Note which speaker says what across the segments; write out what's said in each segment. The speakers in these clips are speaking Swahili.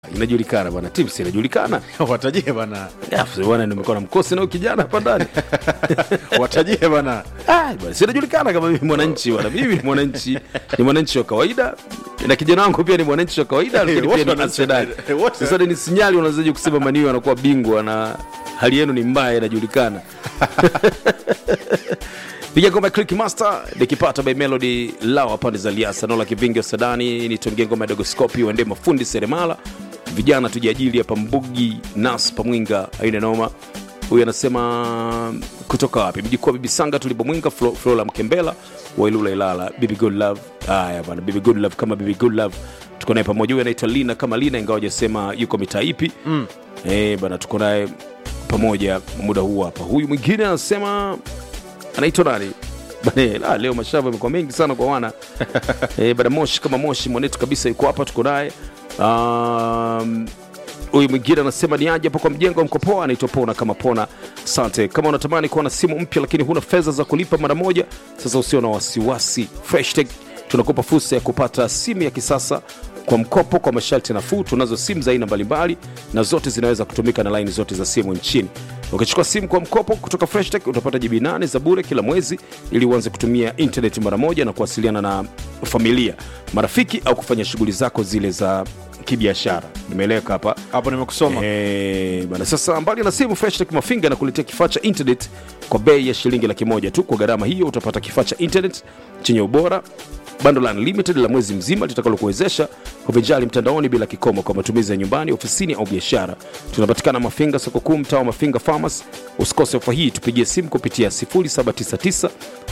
Speaker 1: inajulikana bwana, tips inajulikana.
Speaker 2: watajie bana,
Speaker 1: Afu bwana, nimekuwa na mkosi nao kijana hapa ndani
Speaker 2: watajie bana.
Speaker 1: Ah, bwana, si inajulikana kama mimi mwananchi bwana, mimi ni mwananchi, ni mwananchi wa kawaida na kijana wangu pia ni mwananchi wa kawaida, lakini
Speaker 2: wote
Speaker 1: pia ni
Speaker 2: wana-
Speaker 1: Arsenal.
Speaker 2: wote.
Speaker 1: Sasa ni sinyali, unawezaje kusema Maniu anakuwa bingwa na hali yenu ni mbaya, inajulikana. piga ngoma ya Click Master nikipata by Melody Lawa pande za Liasa Nola Kivingi wa Sadani nitongie ngoma ya Dogoskopi uende mafundi seremala vijana tujiajili hapa Mbugi Nas Pamwinga aina noma huyu anasema kutoka wapi mjikuwa bibi sanga tulipo mwinga Flo- Flora Mkembela wailula Ilala bibi good love haya bwana bibi good love kama bibi good love tuko naye pamoja huyu anaitwa Lina kama Lina ingawa hajasema yuko mitaa ipi mm. eh bwana tuko naye pamoja muda huu hapa huyu mwingine anasema anaitwa nani Bane, la, leo mashamba amekuwa mengi sana kwa wana e, bada moshi kama moshi mwanetu kabisa yuko hapa tuko naye Um, huyu mwingine anasema ni aje hapo kwa mjengo wa mkopoa anaitwa pona kama pona asante kama unatamani kuwa na simu mpya lakini huna fedha za kulipa mara moja sasa usio na wasiwasi freshtech tunakupa fursa ya kupata simu ya kisasa kwa mkopo kwa masharti nafuu tunazo simu za aina mbalimbali na zote zinaweza kutumika na laini zote za simu nchini ukichukua simu kwa mkopo kutoka freshtech utapata jibi 8 za bure kila mwezi ili uanze kutumia internet mara moja na kuwasiliana na familia marafiki au kufanya shughuli zako zile za kibiashara nimeeleweka hapa
Speaker 2: Hapo nimekusoma.
Speaker 1: Eh, bana sasa mbali na simu freshtech mafinga nakuletea kifaa cha internet kwa bei ya shilingi laki moja tu kwa gharama hiyo utapata kifaa cha internet chenye ubora bando la unlimited la mwezi mzima litakalokuwezesha kuvinjali mtandaoni bila kikomo kwa matumizi ya nyumbani ofisini au biashara tunapatikana mafinga soko kuu mtaa wa mafinga farmers usikose ofa hii tupigie simu kupitia 0799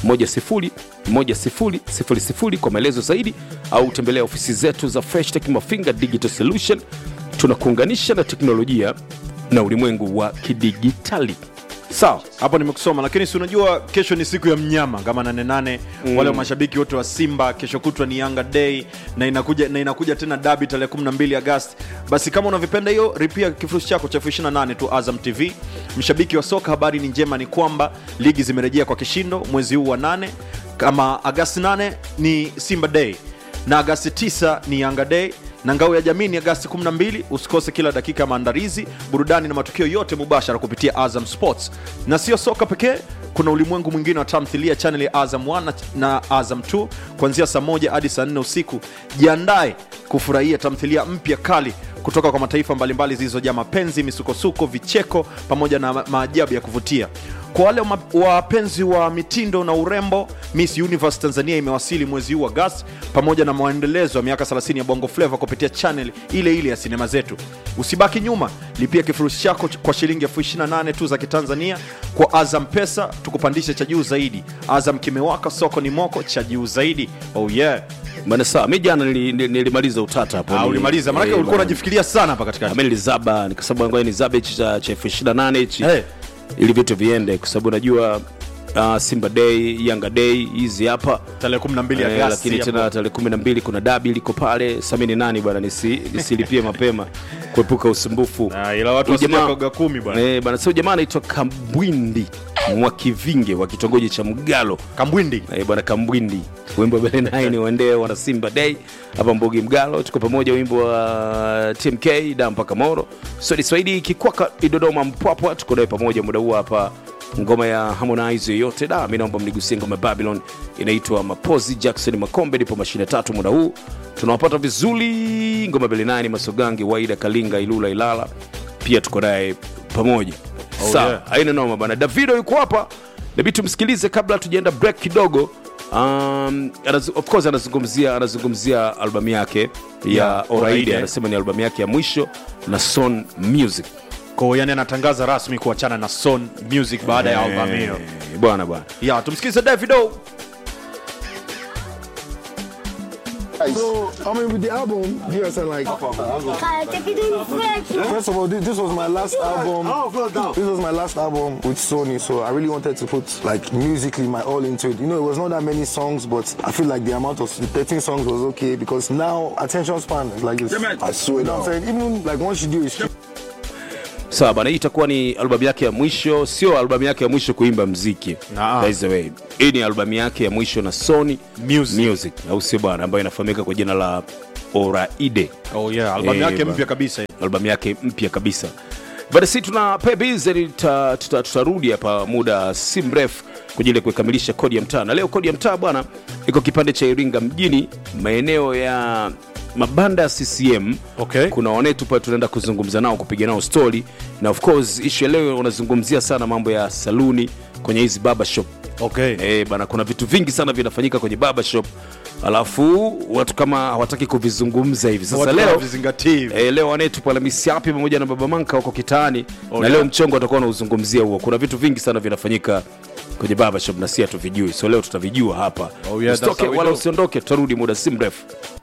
Speaker 1: 10 kwa maelezo zaidi au tembelea ofisi zetu za freshtech mafinga digital solution tunakuunganisha na teknolojia na ulimwengu wa kidigitali sawa
Speaker 2: hapo nimekusoma lakini si unajua kesho ni siku ya mnyama kama nane nane mm. wale mashabiki wote wa simba kesho kutwa ni yanga day na inakuja, na inakuja tena dabi tarehe 12 agasti basi kama unavyopenda hiyo ripia kifurushi chako cha elfu 28 tu azam tv mshabiki wa soka habari ni njema ni kwamba ligi zimerejea kwa kishindo mwezi huu wa nane kama agasti 8 ni simba day na agasti 9 ni yanga day na ngao ya jamii ni agasti 12 usikose kila dakika ya maandalizi burudani na matukio yote mubashara kupitia azam sports na sio soka pekee kuna ulimwengu mwingine wa tamthilia chaneli ya azam 1 na- na azam 2 kuanzia saa moja hadi saa 4 usiku jiandae kufurahia tamthilia mpya kali kutoka kwa mataifa mbalimbali zilizojaa mapenzi misukosuko vicheko pamoja na ma- maajabu ya kuvutia kwa wale ma- wapenzi wa mitindo na urembo miss universe tanzania imewasili mwezi huu agasti pamoja na maendelezo ya miaka 30 ya bongo fleva kupitia channel ile ile ya sinema zetu usibaki nyuma lipia kifurushi chako ch- kwa shilingi elfu 28 tu za kitanzania kwa azam pesa tukupandishe cha juu zaidi azam kimewaka soko ni moko cha juu zaidi oh yeah
Speaker 1: bana sawa mi jana nili- nili- nilimaliza utata hapo
Speaker 2: Ah,
Speaker 1: Nili-
Speaker 2: ulimaliza maanake
Speaker 1: eh,
Speaker 2: ulikuwa
Speaker 1: bana.
Speaker 2: unajifikiria sana hapa katikati
Speaker 1: mi nilizaba nikasabu ngoja nizabe hichi cha cha elfu ishirini na nane hichi
Speaker 2: Eh.
Speaker 1: ili vitu viende kwa sababu najua uh, simba day yanga day hizi hapa
Speaker 2: tarehe 12
Speaker 1: Eh,
Speaker 2: agasti
Speaker 1: lakini
Speaker 2: hapo.
Speaker 1: tena tarehe kumi na mbili kuna dabi liko pale samini nani bwana nisi, nisilipie mapema kuepuka usumbufu
Speaker 2: Ah, ila watu
Speaker 1: Huyu jamaa-
Speaker 2: wasijakaga kumi bwana
Speaker 1: Eh, bana sio jamaa anaitwa kambwindi mwakivinge wa kitongoji cha mgalo
Speaker 2: kambwindi
Speaker 1: Eh, bwana kambwindi wimbo wa bele nine waendee wana simba day hapa mbogi mgalo tuko pamoja wimbo wa tmk da mpaka moro swedi swahili kikwaka idodoma mpwapwa tuko naye pamoja muda huu hapa ngoma ya harmonize yoyote da mi naomba mnigusie ngoma ya babylon inaitwa mapozi jackson makombe nipo mashine tatu muda huu tunawapata vizuri ngoma bele nine masogangi waida kalinga ilula ilala pia tuko naye pamoja
Speaker 2: Oh,
Speaker 1: sawa
Speaker 2: yeah.
Speaker 1: haina noma bana davido yuko hapa nabii tumsikilize kabla tujaenda break kidogo um, anaz, of course anazungumzia anazungumzia albamu yake ya
Speaker 2: Yeah,
Speaker 1: oraide
Speaker 2: Oraide.
Speaker 1: anasema ni albamu yake ya mwisho na son music
Speaker 2: ko yani anatangaza rasmi kuachana na son music baada ya albamu hiyo
Speaker 1: Eh, bwana bwana
Speaker 2: ya tumsikilize davido
Speaker 3: So, I mean, with the album, you guys are like,
Speaker 4: Cara, tem que ir
Speaker 3: first of all, this, this was my last album. This was my last album with Sony, so I really wanted to put like musically my all into it. You know, it was not that many songs, but I feel like the amount of the 13 songs was okay because now attention span is like this. I swear. You know what I'm saying? Even like once you do it,
Speaker 1: sawa bana hii itakuwa ni albamu yake ya mwisho sio albamu yake ya mwisho kuimba mziki
Speaker 2: Naa.
Speaker 1: By the way hii ni albamu yake ya mwisho na sony
Speaker 2: Music.
Speaker 1: music au sio bwana ambayo inafahamika kwa jina la oraide
Speaker 2: oh, yeah. albamu
Speaker 1: Eh,
Speaker 2: yake
Speaker 1: ba-
Speaker 2: mpya kabisa
Speaker 1: albamu yake mpya kabisa bada si tuna pebize tuta, tuta, tutarudi hapa muda si mrefu kwa ajili ya kukamilisha kodi ya mtaa na leo kodi ya mtaa bwana iko kipande cha iringa mjini maeneo ya mabanda ya ccm
Speaker 2: Okay.
Speaker 1: kuna wanetu pale tunaenda kuzungumza nao kupiga nao story na of course ishu ya leo wanazungumzia sana mambo ya saluni kwenye hizi baba shop
Speaker 2: okay.
Speaker 1: Eh, bana kuna vitu vingi sana vinafanyika kwenye baba shop alafu watu kama hawataki kuvizungumza hivi sasa
Speaker 2: Watu
Speaker 1: leo
Speaker 2: hawavizingatii hivi.
Speaker 1: E, leo wanetu pale misiapi pamoja na baba manka wako kitaani
Speaker 2: Oh,
Speaker 1: na
Speaker 2: yeah.
Speaker 1: leo mchongo atakuwa anauzungumzia huo kuna vitu vingi sana vinafanyika kwenye baba shop na si hatuvijui so leo tutavijua hapa
Speaker 2: Oh, yeah, that's
Speaker 1: Usitoke
Speaker 2: how we
Speaker 1: wala
Speaker 2: do.
Speaker 1: usiondoke tutarudi muda si mrefu